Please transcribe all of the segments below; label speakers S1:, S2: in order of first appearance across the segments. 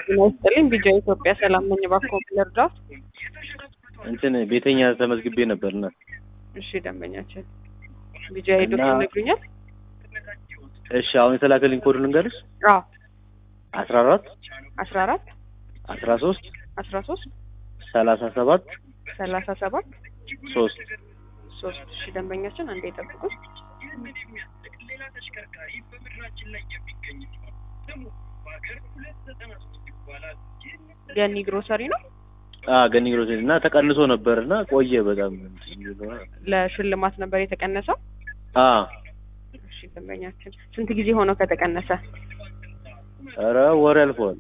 S1: ጤና ይስጥልኝ ቢጃ ኢትዮጵያ ሰላም ነኝ። እባክዎ ልርዳዎት?
S2: እንትን ቤተኛ ተመዝግቤ ነበርና
S1: እሺ ደንበኛችን ቢጃ ሄዶት
S2: እና-
S1: ይነግሩኛል?
S2: እሺ አሁን የተላከልኝ ኮድ ልንገርሽ
S1: አዎ
S2: አስራ አራት
S1: አስራ አራት
S2: አስራ ሶስት
S1: አስራ ሶስት
S2: ሰላሳ ሰባት
S1: ሰላሳ ሰባት
S2: ሶስት
S1: ሶስት እሺ ደንበኛችን አንዴ ይጠብቁት። ገኒ ግሮሰሪ ነው።
S2: አ ገኒ ግሮሰሪ እና ተቀንሶ ነበር እና ቆየ በጣም
S1: ለሽልማት ነበር የተቀነሰው።
S2: አ
S1: እሺ ደንበኛችን ስንት ጊዜ ሆነው ከተቀነሰ?
S2: ኧረ ወር ያልፈዋል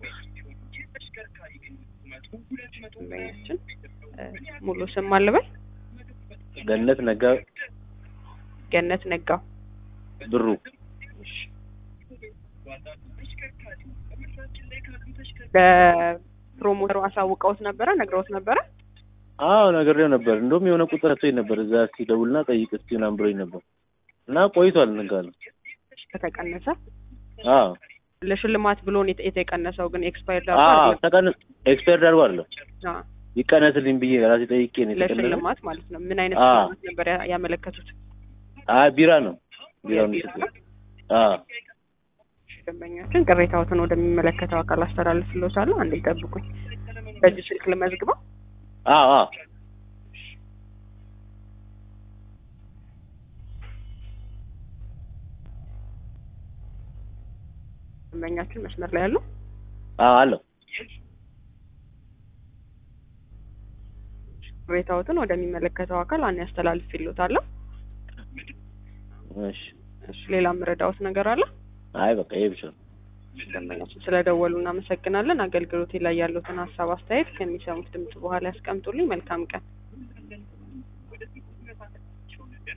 S1: ደንበኛችን እ፣ ሙሉ ስም አልበል
S2: ገነት ነጋ
S1: ገነት ነጋው።
S2: ብሩ
S1: በፕሮሞተሩ አሳውቀውት ነበረ ነግረውት ነበረ።
S2: አዎ ነግሬው ነበር እንደውም የሆነ ቁጥር ሰጥቶኝ ነበር እዛ እስኪ ደውልና ጠይቅ እስኪ ምናምን ብሎኝ ነበር እና ቆይቷል እንጋለ
S1: ከተቀነሰ
S2: አዎ
S1: ለሽልማት ብሎ ነው የተ- የተቀነሰው ግን ኤክስፓየርድ
S2: አዎ ተቀንስ ኤክስፐርት አድርጎ አለ
S1: አዎ
S2: ይቀነስልኝ ብዬ ራሴ ጠይቄ ነው የተቀነሰ
S1: ለሽልማት ማለት ነው። ምን አይነት
S2: አዎ።
S1: ሽልማት ነበር ያ- ያመለከቱት?
S2: አይ ቢራ ነው ቢራ ነው
S1: የቢራ ነው?
S2: አዎ
S1: ደንበኛችን ቅሬታዎትን ወደሚመለከተው አካል አስተላልፍልዎታለሁ። አንዴ ይጠብቁኝ። በዚህ ስልክ ልመዝግበው።
S2: አዎ አዎ
S1: ደንበኛችን መስመር ላይ ያሉ
S2: አዎ አለው
S1: ቅሬታዎትን ወደሚመለከተው አካል አን ያስተላልፍልዎታለሁ።
S2: እሺ
S1: እሺ ሌላ የምረዳዎት ነገር አለ?
S2: አይ በቃ ይሄ ብቻ ነው
S1: ደንበኛችን ስለደወሉ እናመሰግናለን። አገልግሎቴ ላይ ያሉትን ሀሳብ አስተያየት ከሚሰሙት ድምጽ በኋላ ያስቀምጡልኝ። መልካም ቀን።